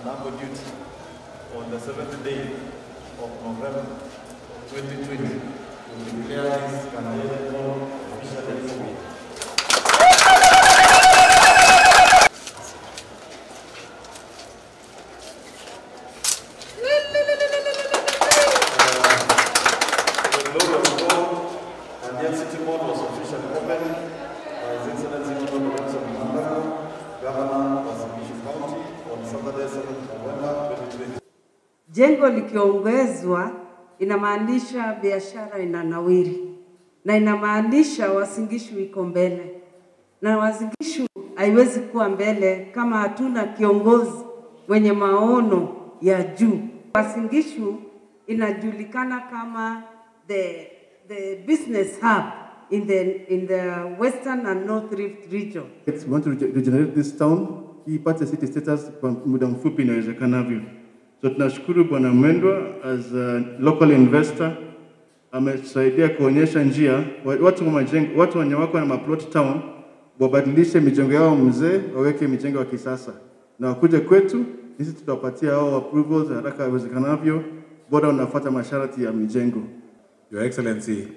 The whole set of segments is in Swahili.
Nago duty on the seventh day of November 2020 to declare this campaign officially open. The glory of God and yet City Mall was officially opened by His Excellency Dr. Robinson Mnangagwa, Governor of Sambishu County on Saturday 7th November 2020. Jengo likiongezwa inamaanisha biashara inanawiri na inamaanisha Wasingishu iko mbele, na Wasingishu haiwezi kuwa mbele kama hatuna kiongozi mwenye maono ya juu. Wasingishu inajulikana kama the, the business hub in the, in the Western and North Rift region. It's- We want to rege- regenerate this town ipate city status kwa muda mfupi inawezekanavyo. So tunashukuru Bwana Mwendwa as a local investor ametusaidia kuonyesha njia wa- watu wa majengo, watu wenye wako na maplot town wabadilishe mijengo yao mzee waweke mijengo ya kisasa, na wakuje kwetu, sisi tutawapatia hao approvals haraka iwezekanavyo, bora unafuata masharti ya mijengo. Your Excellency,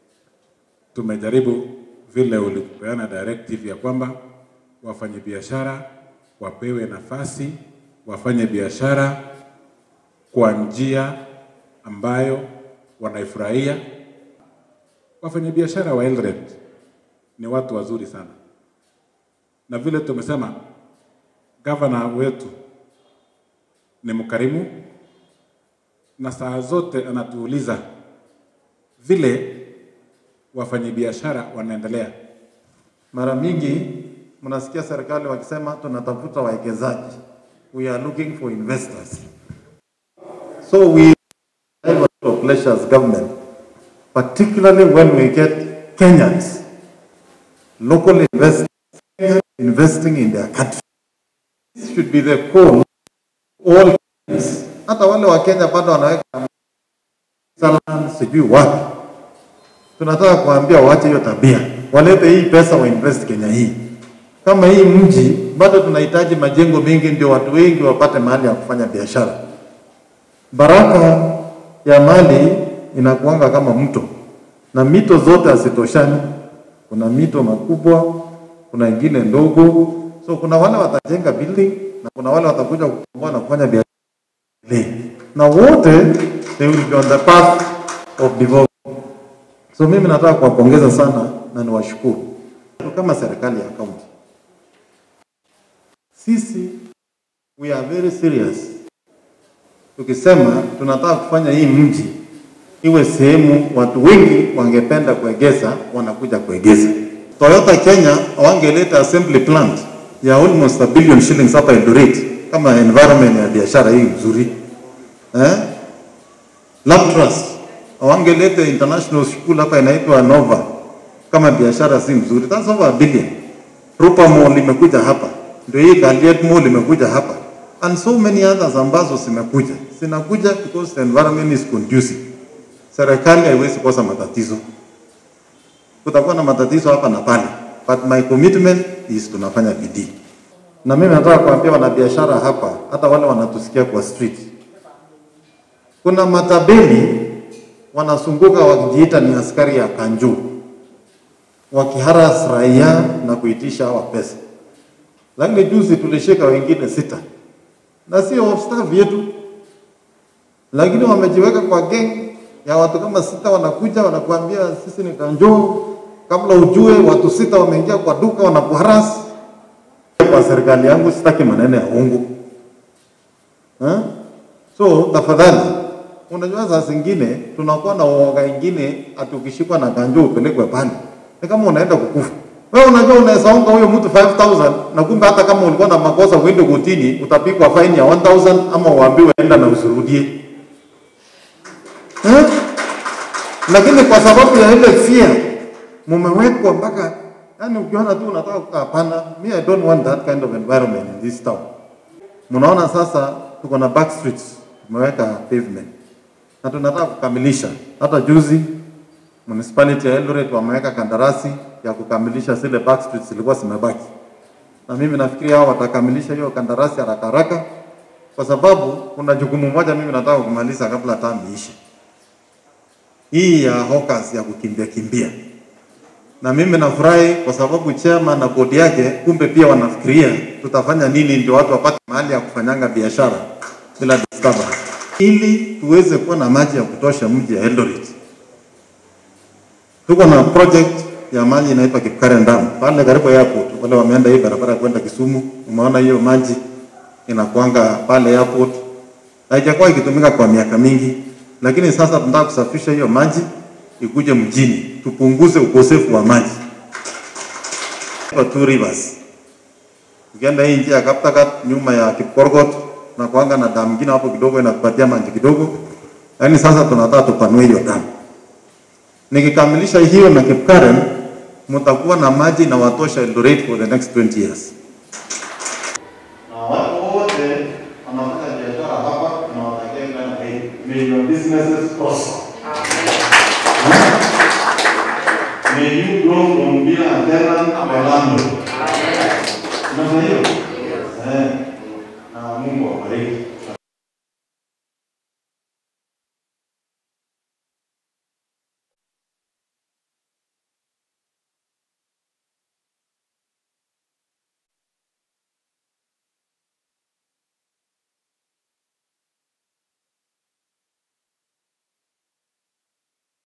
tumejaribu vile ulipeana directive ya kwamba wafanyabiashara wapewe nafasi wafanye biashara kwa njia ambayo wanaifurahia. Wafanyabiashara wa Eldoret ni watu wazuri sana, na vile tumesema, gavana wetu ni mkarimu na saa zote anatuuliza vile wafanyabiashara wanaendelea. Mara mingi mnasikia serikali wakisema tunatafuta wawekezaji, we are looking for investors. So we have a lot of pleasure as government, particularly when we get Kenyans, local investors investing in their country. This should be the core of all Kenyans. Hata wale wa Kenya bado wanaweka sana sijui wapi tunataka kuambia waache hiyo tabia, walete hii pesa wainvest Kenya hii. Kama hii mji bado tunahitaji majengo mengi, ndio watu wengi wapate mahali ya kufanya biashara. Baraka ya mali inakuanga kama mto, na mito zote hazitoshani. Kuna mito makubwa, kuna ingine ndogo, so kuna wale watajenga building na kuna wale watakuja kukomboa na kufanya biashara, na wote they will be on the path of development. So mimi nataka kuwapongeza sana na niwashukuru kama serikali ya kaunti. Sisi we are very serious tukisema tunataka kufanya hii mji iwe sehemu watu wengi wangependa kuegeza, wanakuja kuegeza. Toyota Kenya wangeleta assembly plant ya almost a billion shillings hapa Eldoret kama environment ya biashara hii nzuri eh? Laptras wangeleta international school hapa inaitwa Nova kama biashara si mzuri, that's over a billion. Rupa Mall imekuja hapa, ndio hii Galiet Mall imekuja hapa and so many others ambazo zimekuja zinakuja because the environment is conducive. Serikali haiwezi kosa matatizo, kutakuwa na matatizo hapa na pale, but my commitment is tunafanya bidii, na mimi nataka kuambia wanabiashara hapa, hata wale wanatusikia kwa street, kuna matabeli wanazunguka wakijiita ni askari ya Kanju, wakiharas raia na kuitisha hawa pesa. Lakini juzi tulishika wengine sita, na sio off staff yetu, lakini wamejiweka kwa gang ya watu kama sita, wanakuja wanakuambia sisi ni Kanju. Kabla ujue watu sita wameingia kwa duka wanakuharas. Kwa serikali yangu sitaki maneno ya uongo eh? So tafadhali Unajua saa zingine tunakuwa na uoga ingine, ati ukishikwa na kanjo upelekwe pale, ni kama unaenda kukufa. Wewe unajua unaweza onga huyo mtu 5000 na kumbe hata kama ulikuwa na makosa uende kotini utapigwa fine ya 1000 ama uambiwe enda na usirudie. Eh? Lakini kwa sababu ya ile fear mumewekwa mpaka yani, ukiona tu unataka kukaa, hapana, me I don't want that kind of environment in this town. Mnaona sasa tuko na back streets tumeweka pavement na tunataka kukamilisha. Hata juzi municipality ya Eldoret wameweka kandarasi ya kukamilisha zile back streets zilikuwa zimebaki, na mimi nafikiri hao watakamilisha hiyo kandarasi haraka haraka, kwa sababu kuna jukumu moja mimi nataka kumaliza kabla tamu iishe, hii ya hawkers ya kukimbia kimbia, na mimi nafurahi kwa sababu chairman na bodi yake kumbe pia wanafikiria tutafanya nini ndio watu wapate mahali ya kufanyanga biashara bila disturbance, ili tuweze kuwa na maji ya kutosha mji ya Eldoret. Tuko na project ya maji inaitwa Kipkaren Dam pale karibu airport. Wale wameenda hii barabara ya kwenda Kisumu, umeona hiyo maji inakuanga pale airport. Haijakuwa ikitumika kwa miaka mingi, lakini sasa tunataka kusafisha hiyo maji ikuje mjini, tupunguze ukosefu wa maji. Kwa Two Rivers. Ukienda hii njia ya Kaptagat nyuma ya Kipkorgot na kuanga na damu nyingine hapo kidogo inakupatia maji kidogo. Yaani sasa tunataka tupanue hiyo damu. Nikikamilisha hiyo na Kipkaren, mtakuwa na maji na watosha Eldoret for the next 20 years. Na watu wote wanafanya biashara hapa na watakia kila la heri. May your businesses prosper. May you grow from being a tenant to a landlord. Unafanya hiyo? Eh. Na Mungu awabariki.